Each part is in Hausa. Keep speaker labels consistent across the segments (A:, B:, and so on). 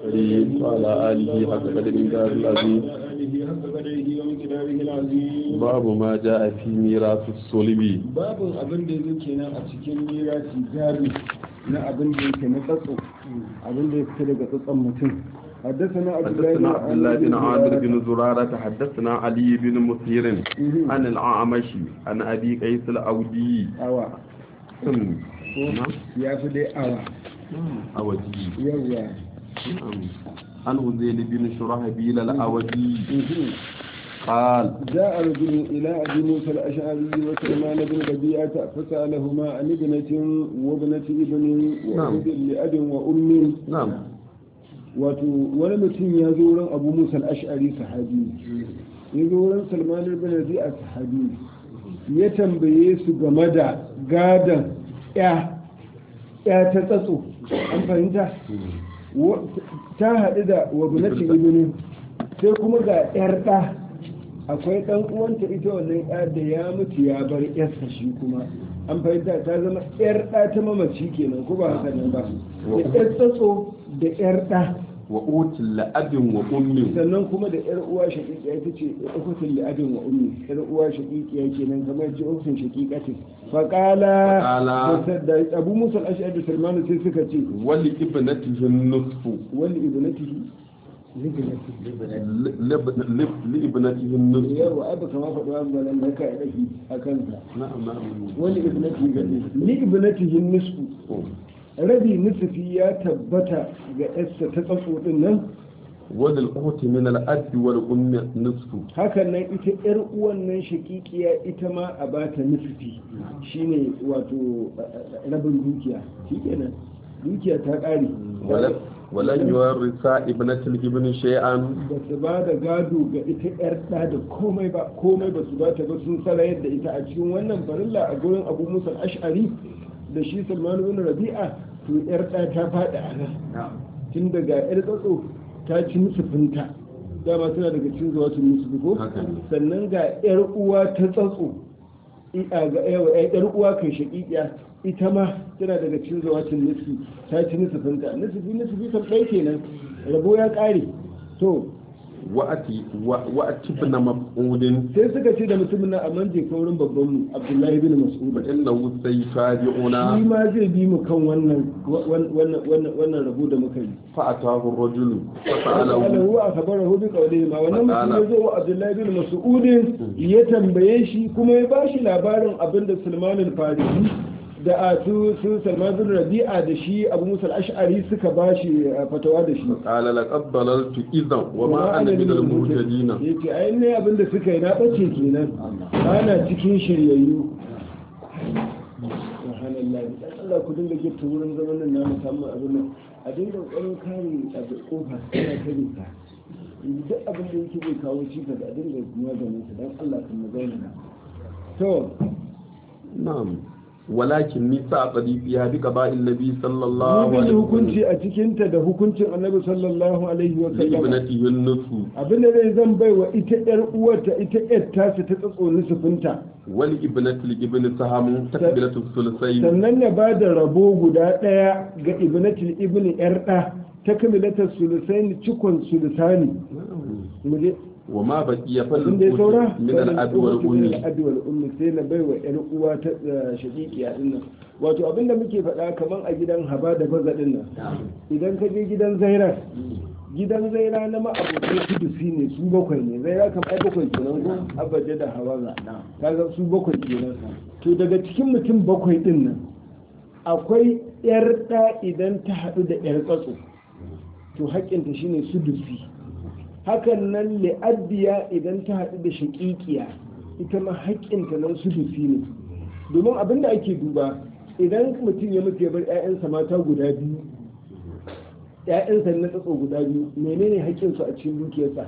A: الكريم وعلى آله حق قدر دار العظيم
B: آله حق قدره ومقداره العظيم
A: باب ما جاء في ميراث الصلب
B: babin abin da yake kenan a cikin mirasi gari na abin da yake na tsatso abin da ya fita daga tsatson mutum حدثنا عبد
A: حدثنا عبد الله بن عامر
B: زرارة.
A: بن زرارة حدثنا علي بن مثير
B: مهم.
A: عن الأعمش عن أبي قيس الأودي
B: awa
A: نعم
B: ya fi dai awa
A: أودي
B: yawa
A: نعم. عن هذيل بن شرحبيل الأودي قال
B: جاء رجل إلى أبي موسى الأشعري وسلمان بن ربيعة فسألهما عن ابنة وابنة ابن وابن لأب وأم
A: نعم
B: wato wani mutum ya zo wurin abu musa al'ashari sahabi ya zo wurin salman ibn rabi'a sahabi ya tambaye su game da gadon ya ya ta tsatso an fahimta Wa- ta haɗu da wabinati ibini sai kuma ga yar ɗa akwai ɗan uwanta ita wannan ya da ya mutu ya bar yarsa shi kuma an fahimta ta zama yar ɗa ta mamaci kenan ko ba haka nan ba da yar tsatso da yar ɗa
A: وأوت لأب وأم
B: sannan kuma da yar uwa shaqiqiya ita ce ukutun li abin wa ummi yar uwa shaqiqiya kenan kamar ce ukutun shaqiqati fa qala
A: Faqala.
B: da Abu Musa al-Ash'ari da Salman sai suka ce
A: ولابنته النصف
B: wali ibnatihi
A: ل- لب- لب- لابنته النصف
B: yawa abu kama faɗi wa balan da ka yi a kansa
A: نعم نعم
B: wali ibnatihi gani li ibnatihi nisfu rabi nisfi ya tabbata ga yarsa ta tsatso din nan
A: وللأخت من الأب والأم نصف
B: hakan nan ita yar uwan nan shakikiya ita ma a bata nisfi shine wato eh, rabin dukiya shikenan dukiya ta ƙare
A: ولن ولن يورث ابنة الابن شيئا
B: ba su ba da gado ga ita yar ɗa da komai ba komai ba su ba ta ba sun sarayar da ita a cikin wannan farilla a gurin abu musa ash'ari da shi salman bin rabi'a to yar ɗa ta faɗi a nan tun daga yar tsatso ta ci nusufinta dama suna daga cikin zuwa su nusufi ko
A: Haka ne.
B: sannan ga yar uwa ta tsatso i- a ga yawa yar uwa kai shaƙiƙiya ita ma tana daga cikin zuwa cin nusufi ta ci nusufinta nusufi nusufi kan ɗaya kenan rabo ya ƙare to
A: وأتي و- وأتي ابن مفعول
B: sai suka ce da mutumin nan amma je kaurin babban mu abdullahi bin mas'ud
A: فإنه سيتابعنا
B: shi ma zai bi mu kan wannan wannan wannan wannan rabo da muka yi
A: فأتاه الرجل
B: ala
A: فسأله
B: huwa akhbarahu bi qawlihi ma wannan mutum
A: Faqala.
B: ya zo wa abdullahi bin mas'ud ya tambaye shi kuma ya bashi labarin abinda sulman al-farisi da a su su salman bin rabi'a da shi abu musa al-ash'ari suka bashi uh, fatawa da shi
A: قال لقد ضللت إذا وما أنا من المهتدين
B: yace ai ne abinda suka yi na bace kenan ana cikin shiryayyu subhanallah dan Allah ku dinga gita wurin zaman nan na musamman abin nan a dinga ƙwarin kare a da kofa tana kare ta duk abin da yake zai kawo cikas a dinga maganin sa dan Allah kan mu zauna to
A: نعم ولكن نساء فيها بقضاء النبي صلى الله
B: mun
A: عليه
B: yi hukunci
A: وسلم
B: a cikin ta da hukuncin Annabi sallallahu alaihi wa sallam
A: لابنته النصف
B: abin da zai zan bai wa ita yar uwarta ita yar tasa ta tsatso nusufinta
A: ولابنة الابن سهم تكبلة الثلثين
B: sannan ya ba da rabo guda ɗaya ga ibnatul ibni yar ɗa ta kamilatar sulusaini cikon sulusani muje
A: وما بقي
B: abin da ya saura
A: فالأخت من الأب والأم
B: al'adu wal ummi sai na baiwa yar uwa ta shaqiqiya din nan wato abin da muke faɗa kaman a gidan haba da baza din nan idan ka je gidan zaira gidan zaira na ma'abokai kudusi ne su bakwai ne zaira kam ai bakwai kenan ko abaje da hawaza kaga su bakwai kenan to daga cikin mutum bakwai din nan akwai yar ɗa idan ta haɗu da yar tsatso to haƙƙinta shine sudusi hakan nan li'addiya idan ta haɗu da shaƙiƙiya ita ma haƙƙinta nan sudusi ne domin abin da ake duba idan mutum ya mutu ya bar 'ya'yansa mata guda biyu 'ya'yansa na tsatso guda biyu menene haƙƙinsu a cikin dukiyarsa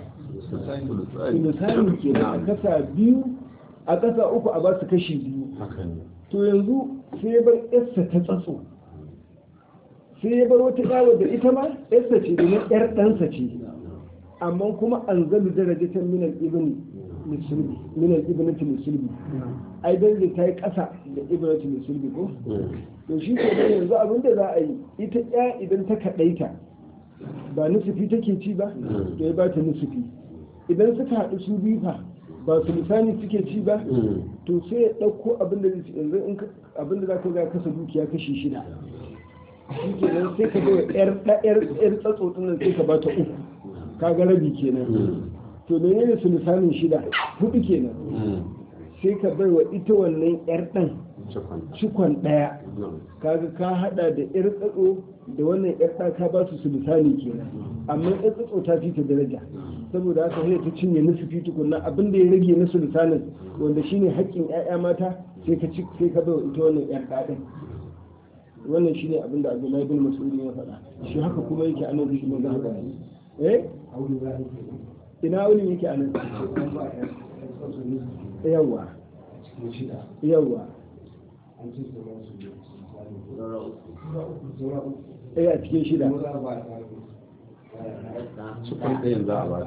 B: misali kenan a kasa biyu a kasa uku a ba su kashi biyu to yanzu sai ya bar yarsa ta tsatso sai ya bar wata yawo da ita ma yarsa ce domin yar ɗansa ce amma kuma an zalu darajatan min al-ibn musulmi min al-ibnati musulmi ai dan zai ta yi ƙasa da ibnati musulmi ko to shi ke nan yanzu abin da za a yi ita ya idan ta kaɗaita ba nusufi take ci ba to ya ba ta nusufi idan suka haɗu su biyu fa ba su lisani suke ci ba to sai ya ɗauko abin da yanzu in abin da za ka ga kasa dukiya kashi shida shi kenan sai ka ga yar yar yar tsatso din nan sai ka ba ta uku ka ga rabi kenan to menene su lisanin shida hudu kenan sai ka bai wa ita wannan yar ɗan cikon ɗaya kaga ka hada da yar tsatso da wannan yar ɗa ka ba su su lisani kenan amma yar tsatso ta fi ta daraja saboda haka sai ta cinye nusufi tukunna abin da ya rage na sultanin wanda shine haƙƙin ƴaƴa mata sai ka ci sai ka bai ita wannan ƴar ɗaɗin wannan shine abin da Abdullahi bin Mas'ud ya faɗa shi haka kuma yake a nan shi mun ga haka eh ina auli yake a nan yawa yawa eh a cikin shida
A: cikin ɗayan za a ba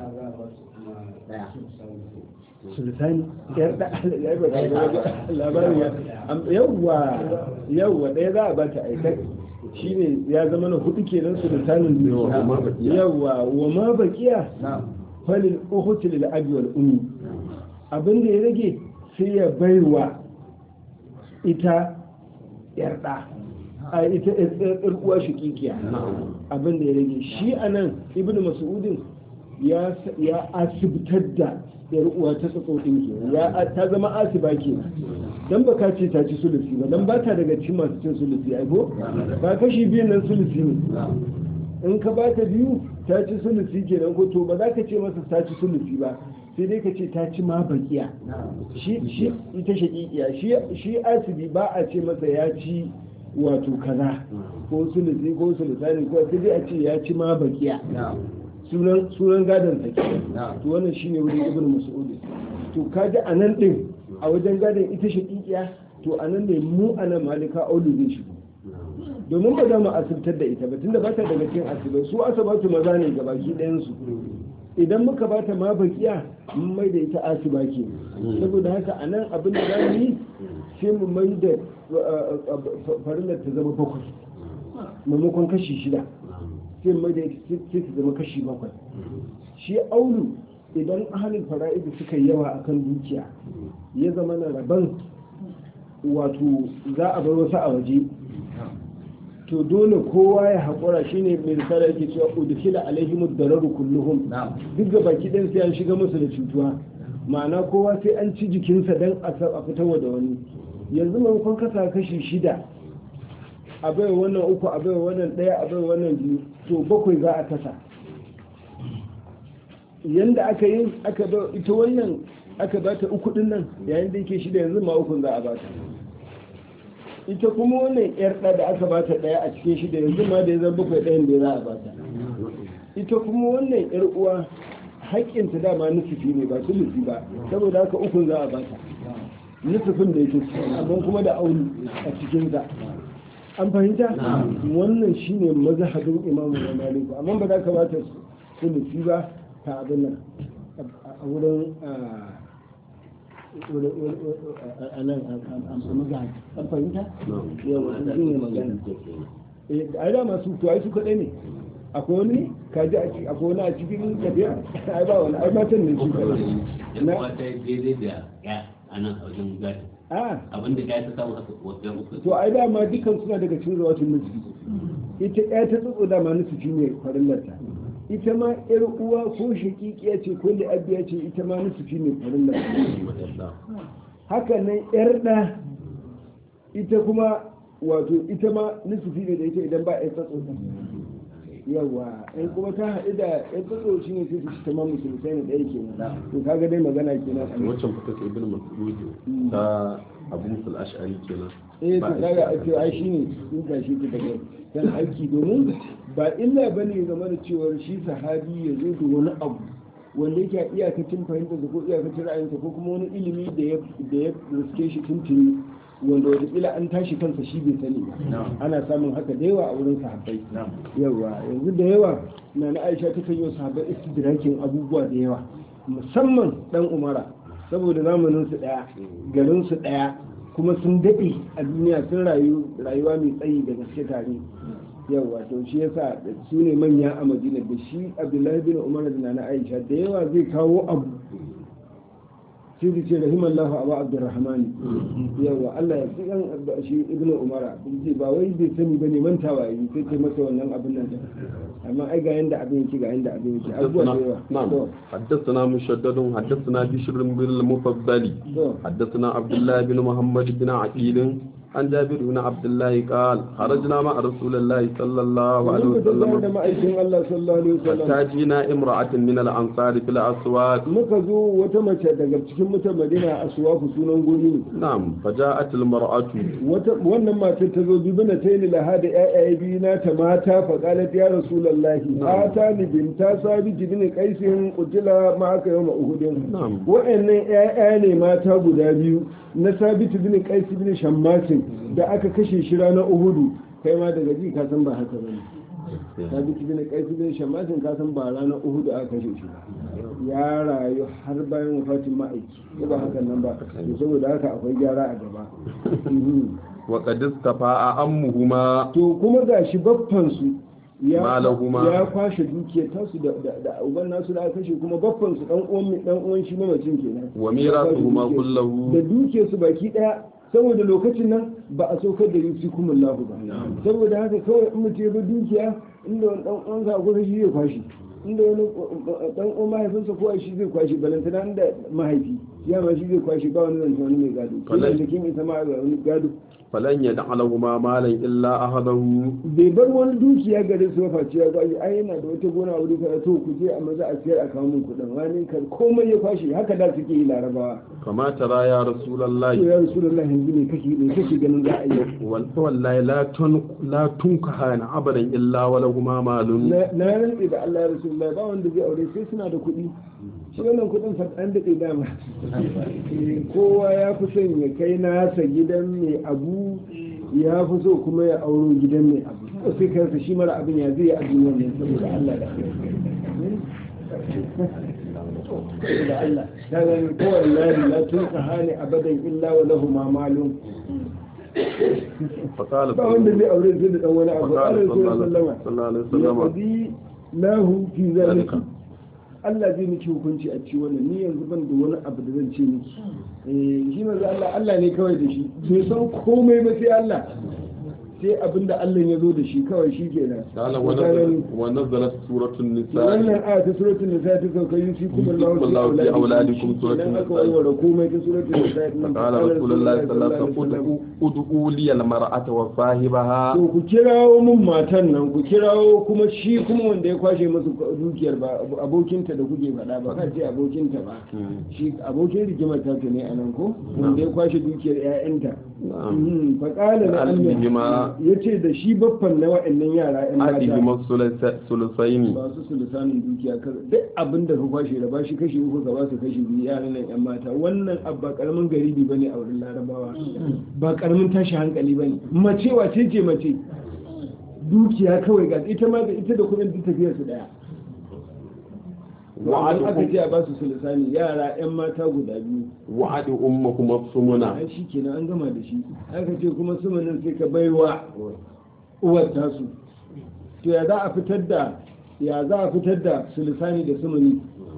B: sultani yar da labarin ya yawwa yawwa ɗaya za a bata aikar shine ya zama na hudu kenan sultanin yawwa wa ma bakiya falil uhuti lil abi wal ummi abin da ya rage sai ya baiwa ita yar da a ita yar uwa shikikiya abin da ya rage shi anan ibnu mas'udin ya ya asibtar da yar uwa ta tsatso din ke ya ta zama asiba ke dan baka ce ta ci sulusi ba dan bata daga cikin masu cin sulusi ai ko ba kashi biyan nan sulusi ne in ka bata biyu ta ci sulusi kenan ko to ba za ka ce masa ta ci sulusi ba sai dai ka ce ta ci ma bakiya shi shi ita shakikiya shi shi asibi ba a ce masa ya ci wato kaza ko sulusi ko sulusani ko sai dai a ce ya ci ma bakiya sunan sunan gadon sa ke to wannan shine wurin ibnu mas'ud to kaji anan din a wajen gadon ita shakikiya to anan ne mu anan malika aulu zai shigo domin ba za mu asibtar da ita ba tunda ba ta daga cikin asibai su asabatu maza ne ga baki ɗayan su idan muka ba ta ma bakiya mun mai da ita asiba ke saboda haka anan abin da za mu yi sai mu mai da farillar ta zama bakwai maimakon kashi shida sai mai da sai su zama kashi bakwai shi aulu idan ahalin fara'idu suka yi yawa akan dukiya ya zama na rabon wato za a bar wasu a waje to dole kowa ya haƙura shine mai risala yake cewa udkhila alaihim ad-dararu kulluhum duk ga baki ɗin sai an shiga musu da cutuwa ma'ana kowa sai an ci jikinsa dan a fitarwa da wani yanzu maimakon kasa kashi shida a bai wannan uku a bai wannan ɗaya a bai wannan biyu to bakwai za a kasa yanda aka yi aka ba ita wannan aka ba ta uku din nan yayin da yake shida yanzu ma ukun za a ba ta ita kuma wannan yar ɗa da aka ba ta ɗaya a cikin shida yanzu ma da ya zama bakwai ɗayan da za a ba ta ita kuma wannan yar uwa haƙƙinta dama nusufi ne ba su nufi ba saboda haka ukun za a ba ta nusufin da yake amma kuma da auni a cikinsa an fahimta wannan shine mazhabin imamu na maliku amma ba za ka bata sulusi ba ta abin nan a wurin a nan a mazhab an fahimta yawa shi ne magana a yi dama su to ai su kaɗai ne akwai wani kaji akwai wani a cikin tafiya ai ba wani ai matan ne su kaɗai
C: na wata daidai da ya a nan a wajen gadi abin da ya ta samu haka wajen uku
B: to ai dama dukkan suna daga cikin zawatun nufi ita ɗaya ta tsotso dama nufi ne farillarta ita ma yar uwa ko shakikiya ce ko da abiya ce ita ma nufi ne farillarta haka nan yar ɗa ita kuma wato ita ma nufi ne da ita idan ba a yi tsotso yawa in kuma ta haɗu da ya tsotso shi ne sai su ci tamam musulmai ne ɗaya kenan to kaga dai magana kenan
A: waccan fita ta ibn mas'ud ta abu musul ash'ari kenan
B: eh to kaga a ce ai shine sun gashi ta daga kan aiki domin ba illa bane game da cewa shi sahabi ya zo da wani abu wanda yake a iyakacin fahimta ko iyakacin ra'ayinsa ko kuma wani ilimi da ya da ya riske shi tuntuni wanda wataƙila an tashi kansa shi bai sani ba ana samun haka da yawa a wurin sahabbai yawa yanzu da yawa na na aisha ta kan yi sahabbai istidrakin abubuwa da yawa musamman dan umara saboda zamanin su daya garin su daya kuma sun daɗe a duniya sun rayu rayuwa mai tsayi da gaske tare yawa to shi yasa su ne manya a madina da shi abdullahi bin umar da na aisha da yawa zai kawo abu sai da ce rahimallahu abu abdurrahmani yawa allah ya fi yan shi ibn umara ce ba wai bai sani bane mantawa yi sai ce masa wannan abin nan amma ai ga yanda abin yake ga yanda abin yake abubuwa da yawa
A: نعم حدثنا مشدد حدثنا بشر بن المفضل حدثنا عبد الله بن محمد بن عقيل عن جابر بن عبد الله قال خرجنا مع رسول الله صلى الله عليه
B: Mun fita tare da
A: وسلم
B: ma'aikin Allah sallallahu alaihi wasallam
A: حتى جينا امرأة من الأنصار في الأسواق
B: muka zo wata mace daga cikin mutan Madina a suwafu sunan guri ne
A: نعم فجاءت المرأة
B: wata wannan matar ta zo bibina ta yi laha da ƴaƴaye biyu na ta mata fa qalat ya rasulullahi ata ni binta sabi bin qaisin qutila ma aka yawma uhudin
A: نعم
B: wa'annan ƴaƴa ne mata guda biyu na sabit bin qais bin shammasin da aka kashe shi ranar uhudu kai ma daga ji ka san ba haka bane sabit bin qais bin shammasin ka san ba ranar uhudu aka kashe shi ba ya rayu har bayan wafatin ma'aiki ko ba hakan nan ba to saboda haka akwai gyara a gaba Mhm.
A: وقد استفاء أمهما
B: to kuma ga shi baffansu ya
A: Malahuma.
B: ya kwashe dukiyar tasu da da da uban nasu da aka kashe kuma baffansu dan uwan dan uwan shi mamacin kenan
A: وميراثهما
B: Ya kwashe
A: كله
B: dukiyarsu. da dukiyarsu baki daya saboda lokacin nan ba a saukar da yusi kuma lahu ba saboda haka kawai in mutum ya bi dukiya inda wani dan uwansa ko shi zai kwashi inda wani dan uwan mahaifinsa ko shi zai kwashi balantana inda mahaifi ya ma shi zai kwashi ba wani zance wani mai gado
A: Falai.
B: kuma da kin ita ma ga wani gado
A: فلن يدع لهما مالا إلا أخذه
B: bai bar wani dukiya gare su ba face ya kwashi ai yana da wata gona a wuri kaza to ku je a maza a siyar a kawo min kuɗin wani kan komai ya kwashi haka da suke yi larabawa
A: كما ترى يا رسول
B: to
A: الله
B: ya rasulullah yanzu ne kake ne kake ganin za a yi
A: والله لا تن لا تنكحان أبدا إلا ولهما مال
B: na na rantse da Allah ya rasulullah ba wanda zai aure sai suna da kuɗi shi wannan kuɗin fa an daɗe dama Eh, kowa ya fi son ya kai nasa gidan mai abu ya fi so kuma ya auro gidan mai abu ko sai kansa shi mara abin ya zai yi a duniyar ne saboda Allah da saboda Allah ta gani kowai lari la tun hali abadan illa wa lahu ma malum
A: فقال
B: ba wanda zai aure sai da dan wani abu
A: فقال
B: Allah
A: صلى
B: ya
A: الله
B: sallama
A: صلى الله عليه وسلم
B: yaqdi lahu fi zalika
A: ذلك.
B: Allah zai miki hukunci a ci wannan ni yanzu ban da wani abu da zan ce miki eh shi manzo Allah Allah ne kawai da shi bai san komai ba sai Allah sai abinda Allah ya zo da shi kawai shi kenan
A: قال
B: Misalin-
A: ونزل ونزلت سورة النساء
B: wannan aya ta suratul nisa ta sauka yusi kuma Allah
A: Allahu fi auladikum suratul
B: kenan aka
A: Nisa.
B: warware komai ta suratul nisa
A: فقال رسول الله صلى الله عليه وسلم ادعوا لي المرأة وصاحبها
B: to ku kirawo mun matan nan ku kirawo kuma shi kuma wanda ya kwashe musu dukiyar ba abokinta da kuke faɗa ba ka ce abokinta ba shi abokin rigimar ta ne a nan ko wanda ya kwashe dukiyar ƴaƴanta
A: نعم
B: faƙala na
A: Alihima.
B: ya ce da shi baffan na wa'annan yara ƴan mata
A: أحدهما الثلثين
B: ba su su lisanin dukiya kar duk abin da ka kwashe da ba shi kashi uku ka ba su kashi biyu yaran nan ƴan mata wannan abu ba karamin garibi bane a wurin larabawa ba karamin tashi hankali bane mace wace ce mace dukiya kawai ga ita ma da ita da kuɗin duk tafiyar su daya wa'adin aka ce a ba su sulisani yara yan mata guda biyu
A: وعد أمكم الصمنا
B: ai shi kenan an gama da shi aka ce kuma sumanin sai ka baiwa uwar tasu to ya za a fitar da ya za a fitar da sulisani da sumuni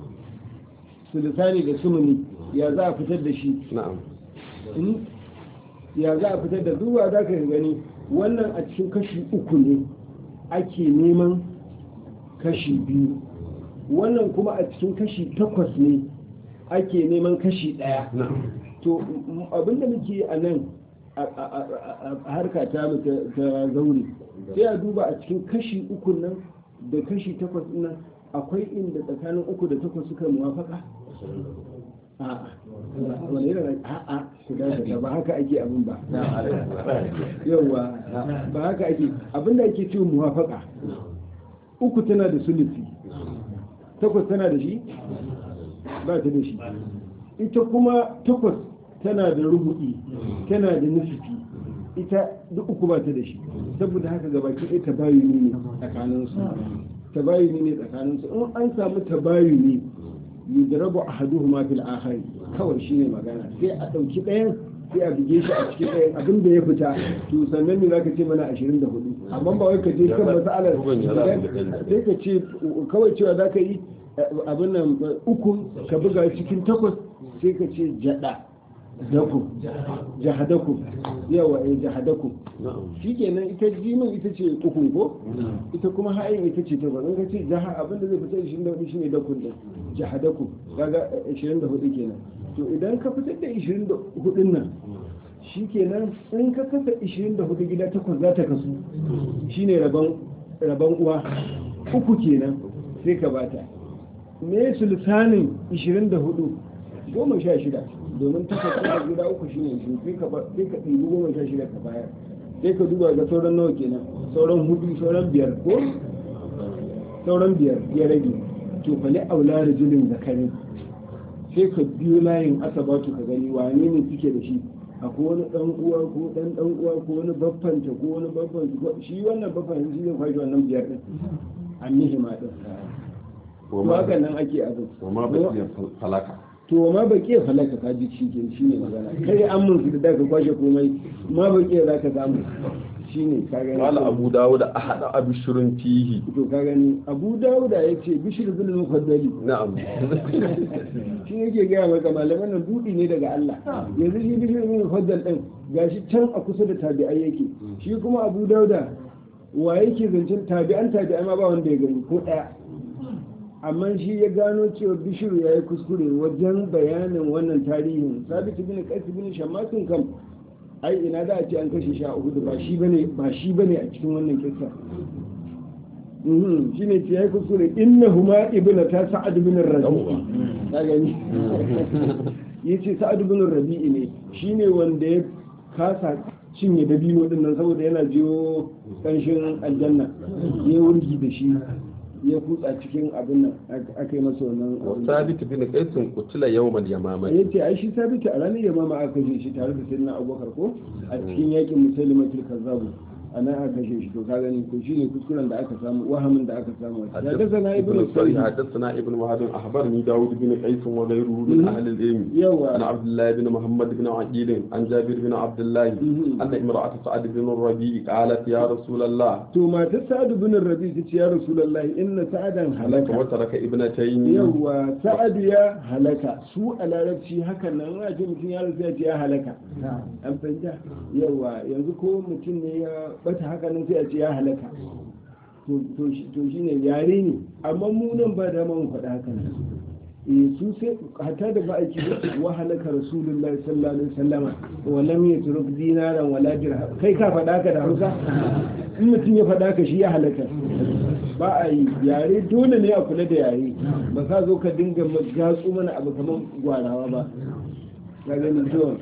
B: sulisani da sumuni ya za a fitar da shi
A: نعم
B: in ya za a fitar da zuwa za ka gani wannan a cikin kashi uku ne ake neman kashi biyu wannan kuma a cikin kashi takwas ne ake neman kashi ɗaya
A: نعم
B: to m- abinda muke a nan a- a a- a harka ta mu ta ta zaure sai a duba a cikin kashi uku nan da kashi takwas ɗin nan akwai inda tsakanin uku da takwas suka muwafaka a'a wani irin a'a ku dakata ba haka ake abin ba yawa ba haka ake abinda ake cewa muwafaka uku tana da sulusi takwas tana da shi ba ta da shi ita kuma takwas tana da rubu'i tana da nufifi ita duk uku ba ta da shi saboda haka gabaki ɗaya tabayuni ne tsakaninsu tabayuni ne tsakaninsu in an samu tabayuni yudrabu ahaduhuma fil akhari kawai shine magana sai a ɗauki ɗayan sai a buge shi a cikin ɗayan abin da ya fita to sannan ne zaka ce mana 24 amma ba wai ka je kan matsalar
A: Bugun ya za mu ga
B: sai ka ce kawai cewa za ka yi abin nan uku ka buga cikin takwas sai ka ce jada daku jahadaku yawa eh jahadaku
A: na'am
B: shikenan ita jimin ita ce ukun ko ita kuma hayin ita ce takwas in ka ce jaha abin da zai fita 24 shine dakun din jahadaku kaga eh, 24 kenan to idan ka fitar da 24 nan shikenan in ka kasa 24 gida takwas za ta kasu shine rabon rabon uwa uku kenan sai ka bata me sulsanin 24 goma sha shida domin takwas da gida uku shine shi sai ka ba- sai ka ɗibi goma sha shida ka bayar sai ka duba ga sauran nawa kenan sauran hudu sauran biyar ko sauran biyar ya rage to fa li aula rajulin zakarin sai ka biyo layin asabatu ka gani wane ne suke da shi akwai wani dan uwa ko dan dan uwa ko wani baffanta ko wani baffanta ko shi wannan baffanta shi zai kwashi wannan biyar din annihi ma din to haka nan ake abin
A: wa ma bakiyar falaka
B: to ma ba ke falaka ka ji shi ke shi ne magana kai an mun su da ka kwashe komai ma ba ke za ka samu shi ne ka gani
A: qala abu dawud ahada abshurun fihi
B: to ka gani abu dawuda ya ce bishir bin mufaddali
A: na'am
B: shi yake gaya maka malaman nan dudi ne daga Allah yanzu shi bishir bin mufaddal din gashi can a kusa da tabi'ai yake shi kuma abu dauda wa yake zancen tabi'an tabi'ai ma ba wanda ya gani ko daya amma shi ya gano cewa bishiru ya yi kuskure wajen bayanin wannan tarihin sabitu bin qais bin shammatin kam ai ina da a ce an kashe shi a uhudu ba shi bane ba shi bane a cikin wannan kissa mhm shine ce yayi kuskure innahuma ibnu ta sa'ad bin rabi'i ka gani yace sa'ad bin rabi'i ne shine wanda ya kasa cinye dabino din nan saboda yana jiyo kanshin aljanna ya wurgi da shi ya kutsa cikin abin nan aka yi masa wannan
A: wa
B: abin.
A: sabit bin qais qutila yawmal yamama
B: ya ce ai shi sabita a ranar yamma aka kashe shi tare da sayyidina abubakar ko a cikin yakin musulmatul kazzabu a nan aka kashe shi to ka gani ko shine kuskuren da aka samu wahamin da aka samu ya daga na ibnu
A: ابن
B: sari
A: حدثنا ابن وهب اخبرني داود بن قيس وغيره من اهل العلم عن
B: yawa
A: عبد الله بن محمد بن عقيل عن جابر بن عبد الله
B: مهم.
A: ان امراه سعد بن الربيع قالت يا رسول الله
B: to matar sa'adu bin rabi ta ce ya rasulullahi inna sa'adan
A: هلك
B: halaka
A: وترك ابنتين
B: yawa sa'adu ya halaka su a larabci hakan nan ana ce mutum ya rasu ya ce ya halaka an fahimta yawa yanzu ko mutum ne ya bata haka nan sai a ce ya halaka to to shi to shine yare ne amma mu nan ba da mu faɗa haka nan eh su sai hatta da ba aiki wa halaka rasulullahi sallallahu alaihi wasallama wa lam yatruk dinaran wala dirham kai ka faɗa haka da Hausa in mutum ya faɗa haka shi ya halaka ba a yi yare dole ne a kula da yare ba ka zo ka dinga gatsu mana abu kamar gwarawa ba ka gani to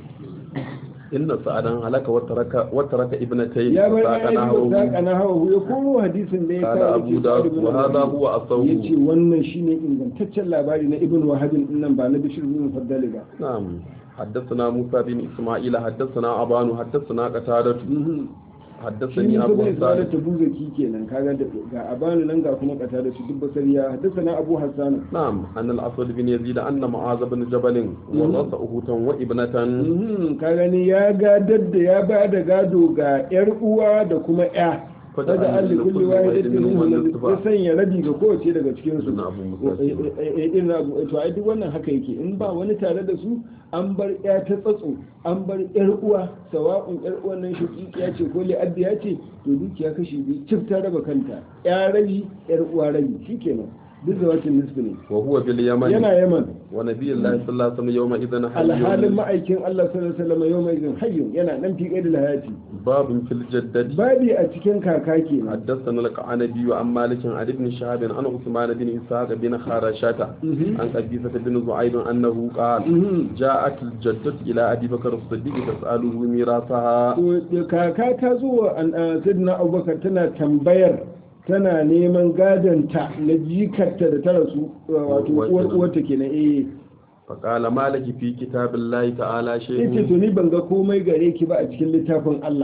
A: ان سعدا هلك وترك وترك ابنتين
B: ya bar
A: فساق
B: ya
A: نحوه
B: saka na hawa ya komo hadisin da ya
A: قال
B: kawo
A: ابو داود وهذا هو اصوب
B: yace wannan shine ingantaccen labari na ibn wahabin nan ba na bishir bin faddali ba
A: نعم حدثنا موسى بن اسماعيل حدثنا ابان حدثنا قتادة
B: shi
A: حدثني
B: ne
A: ابو
B: saboda
A: صالح
B: da tabuzaki kenan kaga da ga abanu nan ga kuma kata da su duk basariya haddathana abu hassan
A: نعم أن الأسود بن يزيد أن معاذ بن جبل ورث أخوتا وابنة
B: Mhm, ka gani ya gadar da ya ba da gado ga yar uwa da kuma ya
A: Fada
B: kada
A: an
B: an da
A: kulli
B: kulli
A: wahidin
B: wahidatin
A: minhum
B: minhum
A: nisfa.
B: ya sanya rabi ga kowace daga cikin su
A: Ibn Abu Musa
B: Eh, eh, eh, irin abu to ai duk wannan haka yake in ba wani tare da su an bar ya ta tsatso an bar yar uwa sawa'un yar uwan nan shaqiqiya ce ko li'abbiya ce to dukiya kashi biyu cif ta raba kanta ya rabi yar uwa rabi shikenan duk da wacin nisfi ne
A: وهو باليمن
B: yana yaman
A: ونبي الله صلى الله عليه وسلم يومئذ
B: alhalin
A: حي
B: ma'aikin Allah sallallahu alaihi wasallam yau mai zin hayyun yana nan fi da hayati
A: باب في الجدة
B: babi a cikin kaka kenan
A: حدثنا القعنبي عن مالك عن ابن شهاب عن عثمان بن إسحاق بن خارشة
B: Mhm.
A: عن قبيصة بن زعيد أنه قال
B: Mhm.
A: جاءت الجدة إلى أبي بكر الصديق تسأله ميراثها
B: To, kaka ta zo wa an- a, sidna abubakar tana tambayar tana neman gadonta na jikarta da ta rasu wato
A: Uwar-
B: uwar uwarta kenan eh
A: فقال مالك في كتاب الله تعالى
B: yace
A: شيء
B: to ni ban ga komai gare ki ba a cikin littafin Allah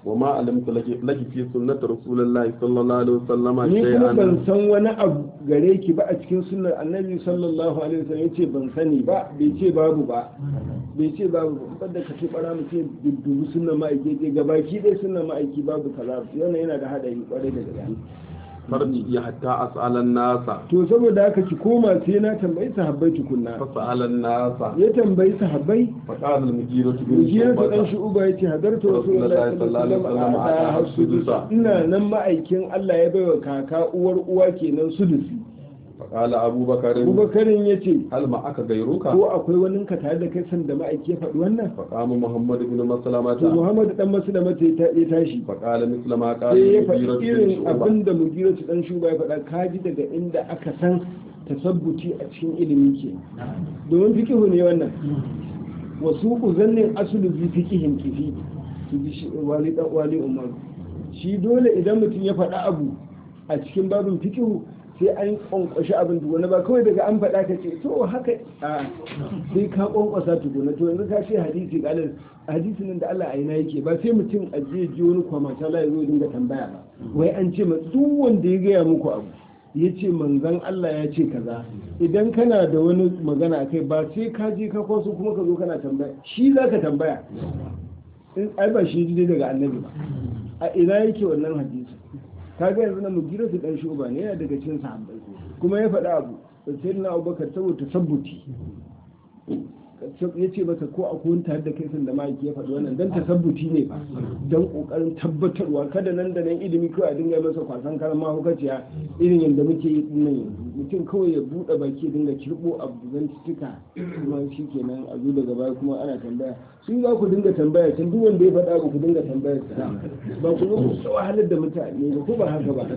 A: وما علمت لك لك في سنة رسول الله صلى الله عليه وسلم
B: ni kuma ban
A: شيئا
B: san wani abu gare ki ba a cikin sunnar annabi sallallahu alaihi wasallam yace ban sani ba bai ce babu ba bai ce babu ba banda ka ce bara mu ce dubu sunnar ma'aiki ce gabaki dai sunnar ma'aiki babu kaza wannan yana da hadari kwarai da gaske
A: فرجي حتى أسأل الناس
B: to saboda haka ki koma sai na tambayi sahabbai tukunna
A: فسأل الناس
B: ya tambayi sahabbai
A: فقال المجيرة بن
B: Mujiyar ta dan
A: شعبة
B: shu'uba yace hadarta rasulullahi sallallahu alaihi wasallam a hasudusa ina nan ma'aikin Allah ya baiwa kaka uwar uwa kenan sudusi
A: فقال أبو بكر
B: Abubakarin yace
A: هل معك غيرك
B: ko akwai wani ka tare da kai san da ma'aiki ya faɗi wannan
A: فقام محمد بن
B: to
A: مسلمة
B: Muhammad dan masu da mata ya tashi
A: فقال مثل ما قال
B: sai ya
A: المجيرة
B: faɗi
A: بن
B: irin
A: شعبة
B: abin da mugira su dan shuba ya faɗa kaji daga inda aka san tasabbuti a cikin ilimi ke domin fikihu ne wannan wasu uzannin asulu bi fikihin kifi su ji shi wali dan wali umar shi dole idan mutum ya faɗa abu a cikin babin fikihu sai an kwankwashi abin tukuna ba kawai daga an faɗa ka ce to haka a sai ka kwankwasa tukuna to yanzu ka ce hadisi kalar hadisi nan da Allah a ina yake ba sai mutum a je ji wani kwamata la ya zo dinga tambaya ba wai an ce ma duk wanda ya gaya muku abu ya ce manzan Allah ya ce kaza idan kana da wani magana akai ba sai ka je ka kwaso kuma ka zo kana tambaya shi za ka tambaya in ai ba shi ji daga annabi ba a ina yake wannan hadisi kaga yanzu na mugira su dan shuba ne yana daga cikin sahabbai kuma ya faɗa abu sai na abubakar saboda tasabbuti ya ce masa ko akwai wani tare da kai sun da ma'aiki ya faɗi wannan dan tasabbuti ne ba don ƙoƙarin tabbatarwa kada nan da nan ilimi kawai a dinga masa kwasan karan mahaukaciya irin yadda muke yi din nan yanzu mutum kawai ya buɗe baki ya dinga kirɓo abu zan cika kuma shi kenan a zo daga baya kuma ana tambaya sun za ku dinga tambaya can duk wanda ya faɗa ba ku dinga tambaya sa ba ku zo ku ta wahalar da mutane ba ko ba haka ba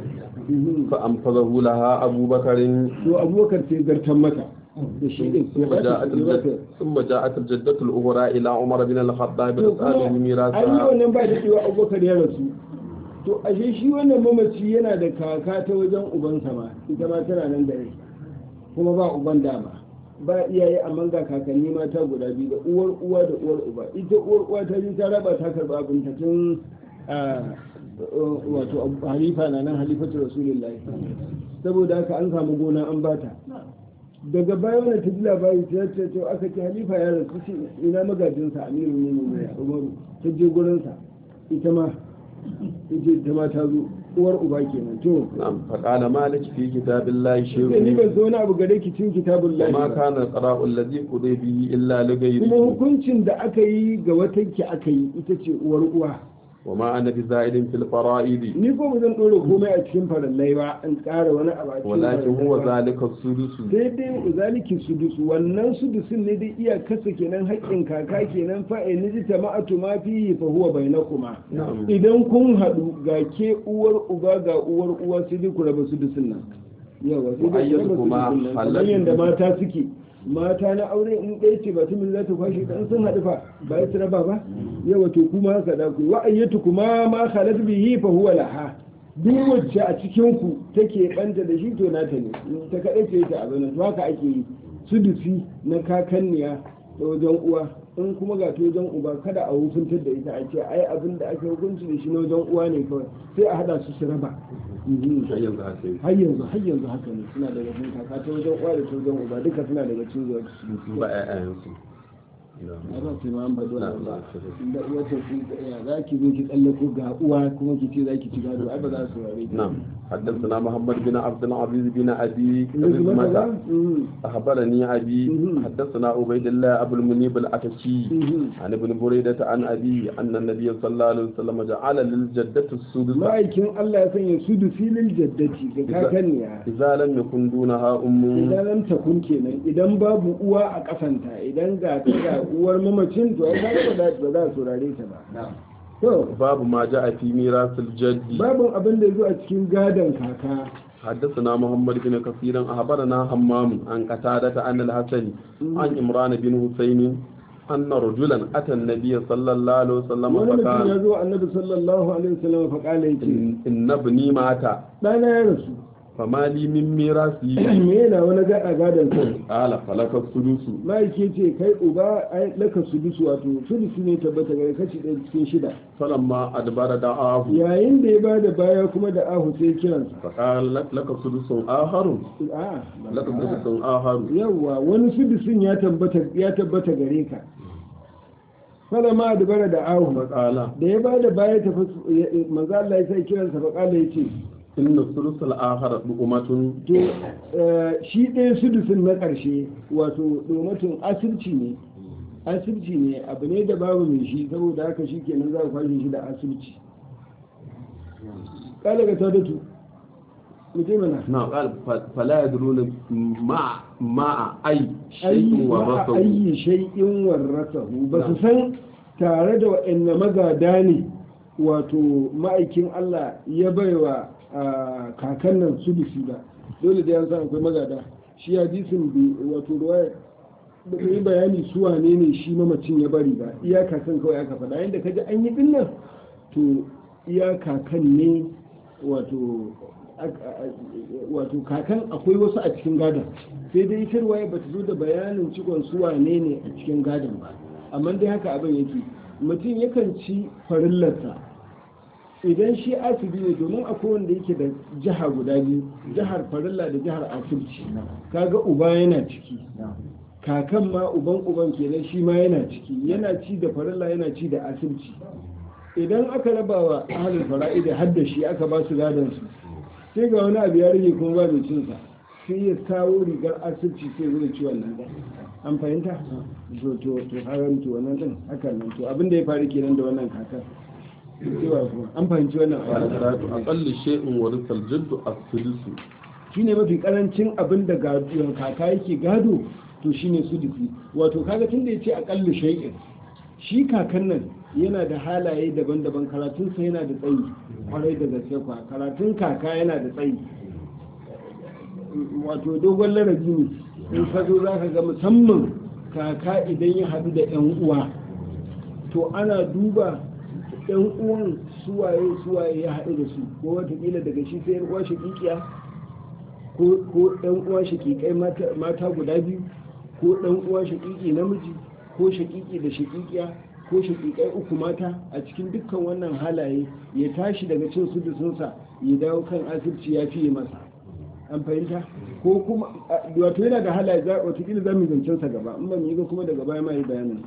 A: فأنفذه لها أبو بكر
B: to abubakar sai zartan mata da shi din
A: ثم جاءت الجد ثم جاءت الجدة الأخرى إلى عمر بن الخطاب تسأله
B: an yi
A: ميراثها
B: wannan ba da cewa abubakar ya rasu to ashe shi wannan mamaci yana da kaka ta wajen ubansa ma ita ma tana nan da rai kuma ba uban dama ba iyaye amma ga kakanni mata guda biyu da uwar uwa da uwar uba ita uwar uwa ta ji ta raba ta karba abin ta tun a, wato Abu halifa na nan halifatu rasulullahi saboda haka an samu gona an bata daga baya wani ta ji labari ta ce to aka ce halifa ya rasu shi ina magajinsa amiru ne ne umaru ta je gurinsa ita ma ita ita ma ta zo uwar uba kenan to
A: نعم فقال مالك في كتاب الله
B: sai ni
A: شيء
B: ban so wani abu gare ki cikin kitabun lahi
A: وما
B: ba
A: كان القضاء الذي قضي به إلا
B: kuma
A: لغيره
B: hukuncin da aka yi ga wata ki aka yi ita ce uwar uwa
A: وما أنا بزائد في الفرائض
B: ni ko ba zan ɗora komai a cikin farallai ba in ƙara wani abu a cikin
A: ولكن هو
B: farallai ba.
A: ذلك السدس
B: sai dai zaliki sudusu wannan sudusun ne dai iya kasa kenan haƙƙin kaka kenan fa in ji jama'atu ma fi fa huwa bainakuma
A: نعم
B: idan kun haɗu ga ke uwar uba ga uwar uwa sai dai ku raba sudusun nan yawa sai dai ku raba
A: Kuma
B: sudusun nan kamar
A: halal-
B: yadda mata suke mata na aure in ɗaya ce ba tumin za ta kwashe dan sun haɗu fa ba ya su raba ba yawa to kuma haka da ku wa ayyatu kuma ma khalat bihi fa huwa laha duk wacce a cikin ku take banta da shi to nata ne ta kaɗai ce ta abin to haka ake yi sudusi na kakanniya da wajen uwa in kuma ga ta wajen uba kada a hukuntar da ita a ce ai abin da ake hukunci da shi na wajen uwa ne kawai sai a hada su su raba Mhm.
A: har yanzu haka yake.
B: har yanzu har yanzu haka ne suna daga cikin kaka ta wajen uwa da ta wajen uba duka suna daga cikin zuwa
A: su ba ƴaƴayensu
B: a ba sai ma an faɗi wannan ba
A: نعم
B: da uwa ta fi ya za ki zo ki tsallako ga uwa kuma ki ce za ki ci gado ai ba za su rare ki
A: نعم حدثنا محمد بن عبد العزيز بن أبي
B: Yanzu mata ba?
A: رزمة
B: Mhm.
A: أخبرني أبي
B: مهم.
A: حدثنا عبيد الله أبو المنيب الأتكي
B: Mhm.
A: عن ابن بريدة عن أبي أن النبي صلى الله عليه وسلم جعل للجدة السدس
B: ma'aikin Allah ya sanya su da filin jaddati ga kakanniya
A: إذا لم يكن دونها أم
B: idan lam takun kenan idan babu uwa a kasanta idan ga ta ga uwar mamacin to ai kaga ba za ba za su rare ta ba to
A: باب ما جاء في ميراث الجد
B: babin abin da zo a cikin gadon kaka
A: حدثنا محمد بن كثير أخبرنا همام عن قتادة عن الحسن عن إمران بن حسين أن رجلا أتى النبي صلى الله عليه وسلم
B: wani mutum ya
A: فقال
B: zo annabi sallallahu alaihi wasallam fa kala yake
A: إن إن ابني مات
B: dana ya rasu
A: fama li min mirasi
B: me yana wani gada gadon sa
A: qala falaka sudusu
B: ma'aike ce kai uba ai laka sudusu wato sudusu ne tabbata gare kashi ɗaya cikin shida
A: falamma adbara da'ahu
B: yayin da ya ba da baya kuma da ahu sai kiransa
A: faqala laka sudusun aharun
B: a
A: laka sudusun aharun
B: yawwa wani sudusun ya tabbata ya tabbata gare ka fala ma da bara da ahu
A: faqala
B: da ya ba da baya ta manzo Allah ya sai kiransa fa kala yace
A: inna sudusul ahar du'umatun
B: to eh, shi ɗaya sudusun na ƙarshe wato domatun asirci ne asirci ne abu ne da babu mai shi saboda haka shi kenan za ku kwashe shi da asirci kala ga tadatu mutum mana
A: na qala fala yadruna ma ma ay shay'in wa rasul
B: ayi shay'in warrasahu ba su san tare da waɗanne magada ne wato ma'aikin Allah ya baiwa a kakan nan sudusi ba dole da ya san akwai magada shi hadisin bi wato ruwaya ba ta yi bayani su wane ne shi mamacin ya bari ba iya kakan kawai aka faɗa yadda ka ji an yi dinnan to iya kakan ne wato wato kakan akwai wasu a cikin gadon sai dai ita ruwaya ba ta zo da bayanin cikon su wane ne a cikin gadon ba amma dai haka abin yake mutum yakan ci farillarsa idan shi asibi ne domin akwai wanda yake da jiha guda biyu jihar farilla da jihar asibiti kaga uba yana ciki kakan ma uban uban kenan shi ma yana ciki yana ci da farilla yana ci da asibiti idan aka raba wa ahalin fara'ida har da shi aka ba su gadon su sai ga wani abu ya rage kuma ba mai cinsa sai ya kawo rigar asibiti sai zai ci wannan ɗan an fahimta to to to haram to wannan ɗin hakan nan to abin da ya faru kenan da wannan kakar cewa kuma an fahimci wannan
A: qala
B: aya
A: karatu aqallu shay'in wa risal jaddu as-sudusu
B: shine mafi karancin abin da gado kaka yake gado to shine sudusi wato kaga tunda yace aqallu shay'in shi kakan nan yana da halaye daban-daban karatunsa yana da tsayi kwarai da gaske kwa karatun kaka yana da tsayi wato dogon larabi ne in ka zo za ka ga musamman kaka idan ya haɗu da 'yan uwa to ana duba 'yan uwan suwaye suwaye ya haɗu da su ko watakila daga shi sai 'yan uwa shakikiya ko 'yan uwa shakikai mata guda biyu ko ɗan uwa shakiki namiji ko shakiki da shakikiya ko shakikai uku mata a cikin dukkan wannan halaye ya tashi daga cin su da sunsa ya dawo kan asibiti ya fiye masa an fahimta ko kuma wato yana da halaye za watakila za mu zancen sa gaba in ban yi ga kuma daga baya ma yi bayanin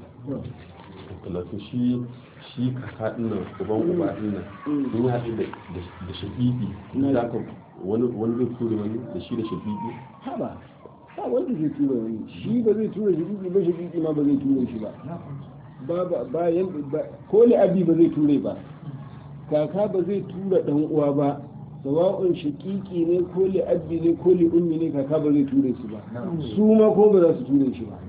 A: wato shi shi kaka din nan uban uba din nan in ya haɗu da da shafiƙi za ka wani wani zai ture wani da shi da shafiƙi
B: haba ba wanda zai tura wani shi ba zai tura shi ba shi ma ba zai tura shi ba ba ba ba yan ba ko li abi ba zai ture ba kaka ba zai tura dan uwa ba sawa'un shaqiqi ne ko li abi ne ko li ummi ne kaka ba zai ture su ba su ma ko ba za su ture shi ba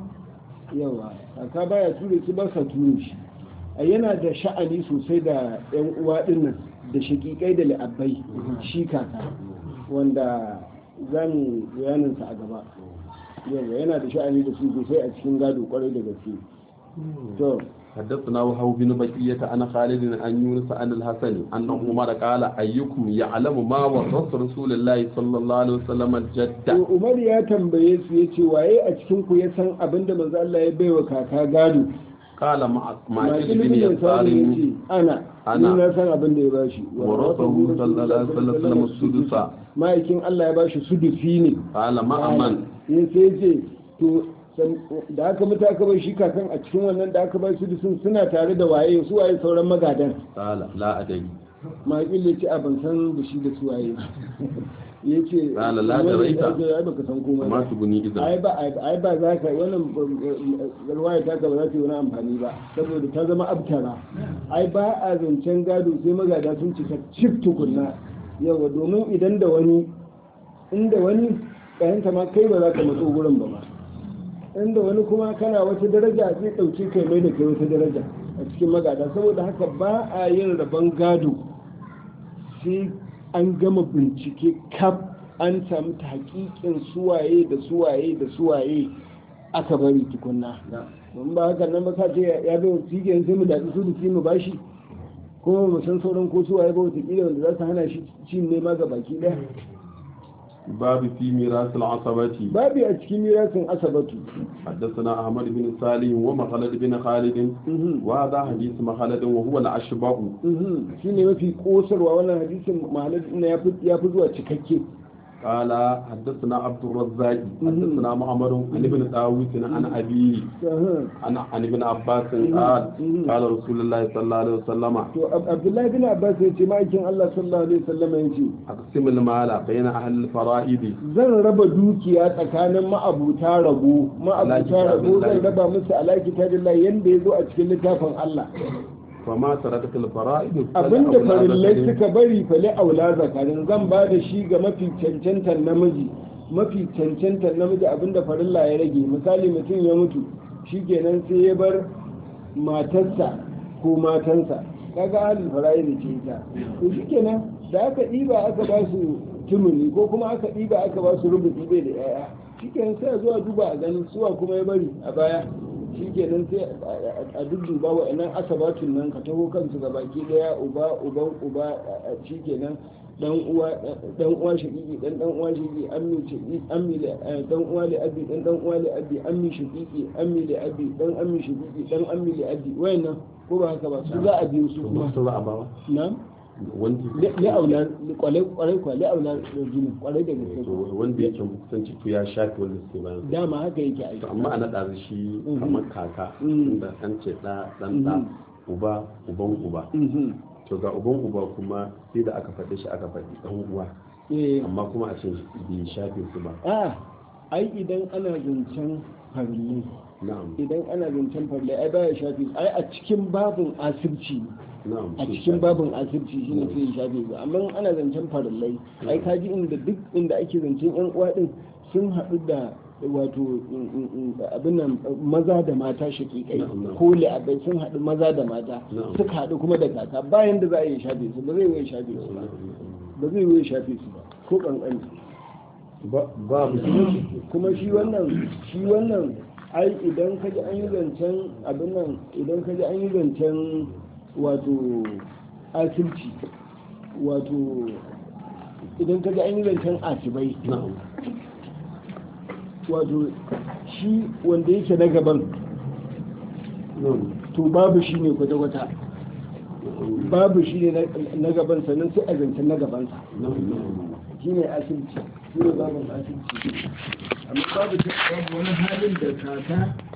B: yawa kaka baya ture su ba sa ture shi a yana da sha'ani sosai da yan uwa dinnan da shaqiqai da li'abbai shi kaka wanda za mu bayaninsa a gaba yawa yana da sha'ani da su sosai a cikin gado kwarai da gaske to
A: حدثنا وهو بن بقية عن خالد عن يونس عن الحسن أن عمر قال أيكم يعلم ما ورث رسول الله صلى الله عليه وسلم الجدة
B: to Umar ya tambaye su yace waye a cikin ku ya san abinda manzo Allah ya baiwa kaka gado
A: قال مع مع
B: Ma
A: ابن
B: ilimin ya
A: يسار
B: samu yace ana
A: Ana.
B: ni na san abin da ya bashi
A: ورثه صلى الله عليه وسلم السدس
B: ma'aikin Allah ya bashi sudusi ne
A: قال مع من
B: ya sai ce to san- da aka mutu aka bar shi kakan a cikin wannan da aka bar sudusin suna tare da waye su waye sauran magadan
A: قال لا أدري
B: maƙil ya ce a ban san da shi da su waye ya ce
A: Qala la daraita.
B: ai baka san komai
A: ما
B: ba
A: تبني إذا
B: ai ba ai ba za ka wannan garwaya ta ka ba za ta yi wani amfani ba saboda ta zama abtara ai ba a zancen gado sai magada sun cika cif tukunna yawa domin idan da wani inda wani kayanta ma kai ba za ka matso gurin ba ma inda wani kuma kana wata daraja zai ɗauke kai mai da kai wata daraja a cikin magada saboda haka ba a yin rabon gado sai an gama bincike kaf an samu ta hakikin suwaye da suwaye da suwaye aka bari tukunna don ba haka nan ba ka ce ya bai cikin sai mu daɗi su da mu bashi kuma mu san sauran ko suwaye ba wata kila wanda za su hana shi cin nema ga baki ɗaya
A: باب في ميراث العصبة
B: babu a cikin mirasin asabatu
A: حدثنا أحمد بن سالم ومخلد بن خالد
B: Mhm.
A: وهذا حديث مخلد وهو الأشبه
B: Mhm. shine mafi kosarwa wannan hadisin ma'anar ina ya fi- ya fi zuwa cikakke
A: قال حدثنا عبد الرزاق حدثنا محمد عن ابن داوود عن أبي
B: Aha.
A: عن عن ابن عباس قال قال رسول الله صلى الله عليه وسلم
B: to Ab- abdullahi bin abbas ya ce ma'aikin allah sallallahu alaihi wasallam ya ce
A: أقسم المال بين أهل الفرائض
B: zan raba dukiya tsakanin ma'abuta rabo ma'abuta rabo zan raba musu alaki ta lillahi yanda ya zo a cikin littafin allah
A: فما تركت الفرائض
B: abinda
A: فلأولاد
B: farillai
A: ذكر.
B: suka bari fali aula zakarin zan ba da shi ga mafi cancantar namiji mafi cancantar namiji abinda farilla ya rage misali mutum ya mutu shikenan sai ya bar matarsa ko matansa kaga halin farayi ce ita to shikenan da aka ɗiba aka ba su tumuni ko kuma aka ɗiba aka ba su rubuci bai da yaya shikenan sai a zuwa duba a ganin suwa kuma ya bari a baya shikenan sai a- a dudduba wa'annan asabatun nan ka taho kansu ga baki daya uba uban uba a- a- shikenan dan uwa dan uwa shaqiqi dan dan uwa shaqiqi ammi shaqiqi ammi li eh, dan uwa li abi dan dan uwa li abi ammi shaqiqi ammi li abi dan ammi shaqiqi dan ammi li abi wayannan ko ba haka ba su za a biyo su kuma
A: Wasu za a bawa?
B: na
A: Wanda
B: li aula kwalai kwalai kwa li aula jini kwalai da gaske
A: wanda yake kusanci to ya shafi wanda suke bayan sa.
B: dama haka yake aiki
A: To amma ana ɗazu shi
B: Mhm.
A: kamar kaka
B: Mhm.
A: inda an ce ɗa ɗan ɗa
B: Mhm.
A: uba uban uba
B: Mhm.
A: to ga uban uba kuma sai da aka faɗi shi aka faɗi ɗan uwa
B: eh
A: amma kuma a ce bai shafe su ba
B: a ai idan ana zancen farli
A: na'am
B: idan ana zancen farli ai baya shafi ai a cikin babin asirci ne
A: na'am
B: a
A: sai
B: cikin
A: shafe.
B: babin asirci shi ne sai ya shafe su amma ana zancen farillai ai kaji inda duk inda ake zancen yan uwa din sun haɗu da wato in- in- in- abin nan maza da mata shakikai
A: Na'am, na'am.
B: ko li'abai sun haɗu maza da mata
A: Na'am.
B: suka haɗu kuma da kaka bayan da za a yi shafe su ba zai yi shafe su ba ba zai yi shafe su ba ko kankani
A: Ba- babu
B: kuma shi wannan shi wannan ai idan ka ji an yi zancen abin nan idan ka ji an yi zancen wato asirci wato idan ka ji an yi zancen asibai
A: na'am
B: wato shi wanda yake na gaban
A: na'am
B: to babu shi ne kwata-kwata
A: na'am
B: babu shi ne na- na gaban sannan sai a zancen na gabansa
A: na'am na'am
B: shi ne asirci shi ne babin asirci amma babu babu wani halin da kaka